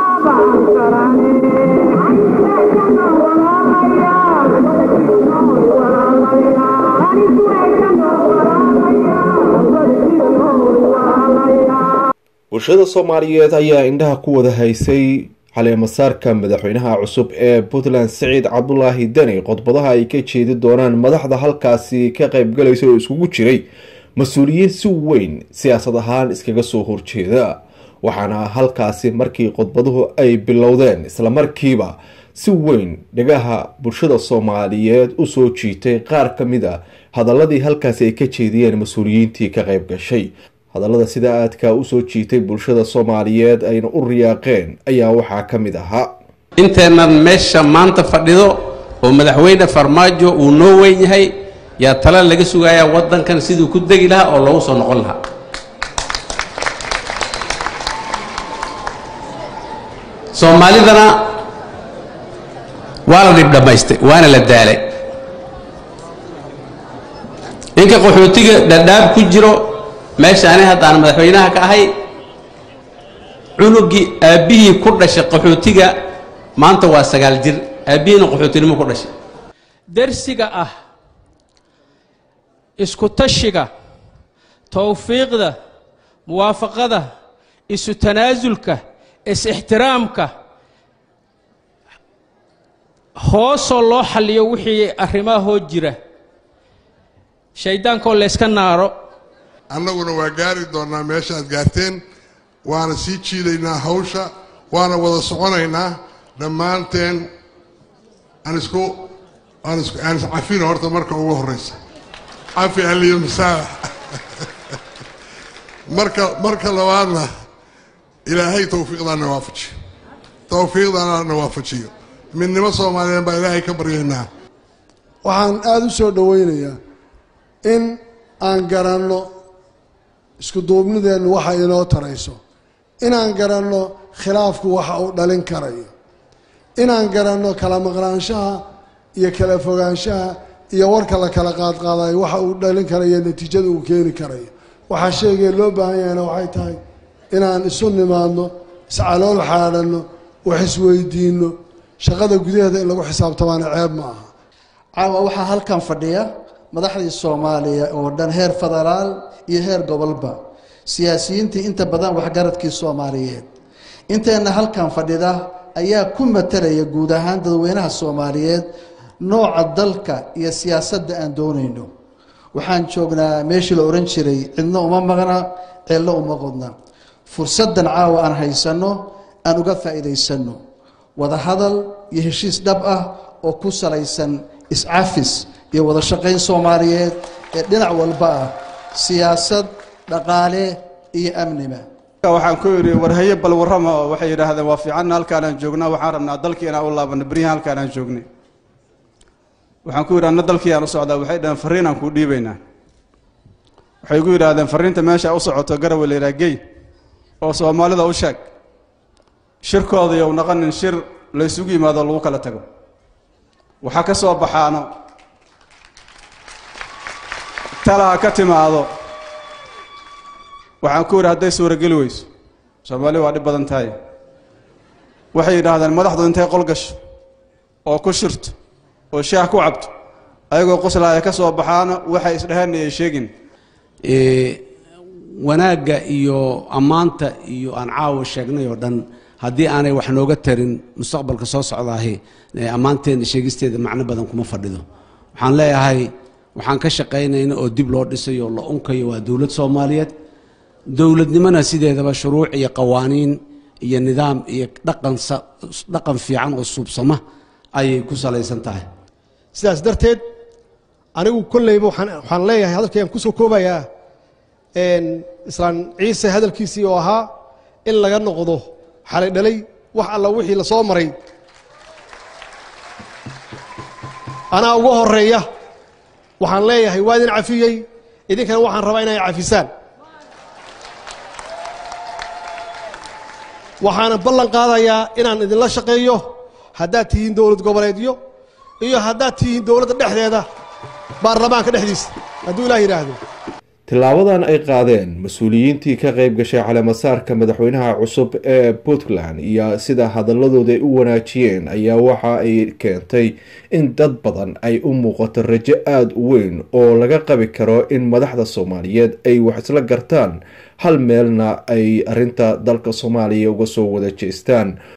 bulshada soomaaliyeed ayaa indhaha ku wada haysay caleemasaarka madaxweynaha cusub ee puntland siciid cabdulaahi deni qodbadaha ay ka jeedi doonaan madaxda halkaasi ka qeybgalaysa oo iskugu jiray mas-uuliyiin si weyn siyaasad ahaan iskaga soo horjeeda waxaana halkaasi markii qodbaduhu ay bilowdeen islamarkiiba si weyn dhagaha bulshada soomaaliyeed usoo jiitay qaar ka mid a hadaladii halkaasi ay ka jeediyeen mas-uuliyiintii ka qeyb gashay hadallada sida aadka usoo jiitay bulshada soomaaliyeed ayna u riyaaqeen ayaa waxaa ka mid ahaa inteennan meesha maanta fadhido oo madaxweyne farmaajo uu noo weyn yahay yaa tala laga sugayaa waddankan siduu ku degi lahaa oo loogu soo noqon lahaa soomaalidana waa la dhib dhammaystay waana la daalay ninka qaxootiga dhadhaab ku jiro meeshaani haddaan madaxweynaha ka ahay cunugii aabbihii ku dhashay qaxootiga maanta waa sagaal jir aabbihiina qaxootinimo ku dhashay dersiga ah isku tashiga towfiiqda muwaafaqada isu tanaasulka is-ixtiraamka hoosoo loo xalliyo wixii arrimahoo jira shayddaankoo layska naaro annaguna waa gaari doonnaa meeshaad gaarteen waana sii jiidaynaa hawsha waana wada soconaynaa dhammaanteen aan isku aan isku aan iscafino horta marka ugu horraysa cafi aliyo masaax marka marka labaadna ilaahay tawfiiqdaana waafajiyo tawfiiqdaana waafajiyo midnimo soomaaliyeed baa ilaahay ka baryaynaa waxaan aada u soo dhowaynayaa in aan garanno isku duubnideennu waxa inoo tarayso inaan garanno khilaafku waxa uu dhalin karayo inaan garanno kala maqnaanshaha iyo kala fogaanshaha iyo warka la kala qaadqaadayo waxa uu dhalin karayo natiijada uu keeni karayo waxaa sheegee loo baahan yahayna waxay tahay inaan isu nimaadno iscalool xaadhanno wax isweydiinno shaqada gudaheeda in lagu xisaabtamaana ceeb ma aha caawa waxaa halkan fadhiya madaxdii soomaaliya oo dhan heer federaal iyo heer gobolba siyaasiyiintii inta badan waxgaradkii soomaaliyeed inteenna halkan fadhida ayaa ku matalaya guud ahaan dadweynaha soomaaliyeed nooca dalka iyo siyaasadda aan doonayno waxaan joognaa meeshii la odhan jiray cidno uma maqna ceello uma qodna fursaddan caawa aan haysanno aan uga faa'iidaysanno wadahadal iyo heshiis dhab ah oo ku salaysan iscafis iyo wada shaqayn soomaaliyeed ee dhinac walba ah siyaasad dhaqaale iyo amniba waxaan ku yidhi warhaye bal warrama oo waxay yidhaahdeen waa fiicanna halkaanaan joognaa waxaan rabnaa dalkii inaan u laabano beryahan halkaanaan joognay waxaan ku yidhi anna dalkii aan u socdaa waxay dhaheen farriinaan kuu dhiibaynaa waxay ku yidhaahdeen farriinta meesha u socoto garawe la yidhaha gey oo soomaalida u sheeg shirkooda yow naqanin shir laysugu yimaado lagu kala tago waxaa ka soo baxaano talaha ka timaado waxaan ku yidhi hadday suurageli weyso soomaali waa dhib badan tahay waxay yidhaahdeen madaxdu intay qol gasho oo ku shirto oo shaah ku cabto ayagoo qoslaaya ka soo baxaana waxay isdheheen ay sheegin wanaagga iyo ammaanta iyo aan caawa sheegnay oo dhan haddii aanay wax nooga tarin mustaqbalka soo socdaahi ammaanteenna sheegisteeda macno badan kuma fadhido waxaan leeyahay waxaan ka shaqaynayna oo dib loo dhisayo oo la unkayo waa dowlad soomaaliyeed dowladnimona sideedaba shuruuc iyo qawaaniin iyo nidaam iyo dhaqan dhaqan fiican oo suubsama ayay ku salaysan tahay sidaas darteed anigu kolleyba waxaan leeyahay hadalkayaan kusoo koobayaa islaan ciise hadalkiisii oo ahaa in laga noqdo xalay dhalay wax alla wixii la soo maray anaa uga horeeya waxaan leeyahay waa idin cafiyey idinkana waxaan rabaa inay cafisaan waxaana ballan qaadayaa inaan idinla shaqeeyo haddaad tihiin dowlad goboleedyo iyo haddaad tihiin dowladda dhexdeeda baarlamaanka dhexdiisa hadduu ilaah yidhaahdo tilaabadan ay qaadeen mas-uuliyiintii ka qeyb gashay caleemasaarka madaxweynaha cusub ee puntland iyo sida hadaladooda ay u wanaajiyeen ayaa waxa ay keentay in dad badan ay u muuqato rajo aada u weyn oo laga qabi karo in madaxda soomaaliyeed ay wax isla gartaan hal meelna ay arinta dalka soomaaliya uga soo wada jeestaan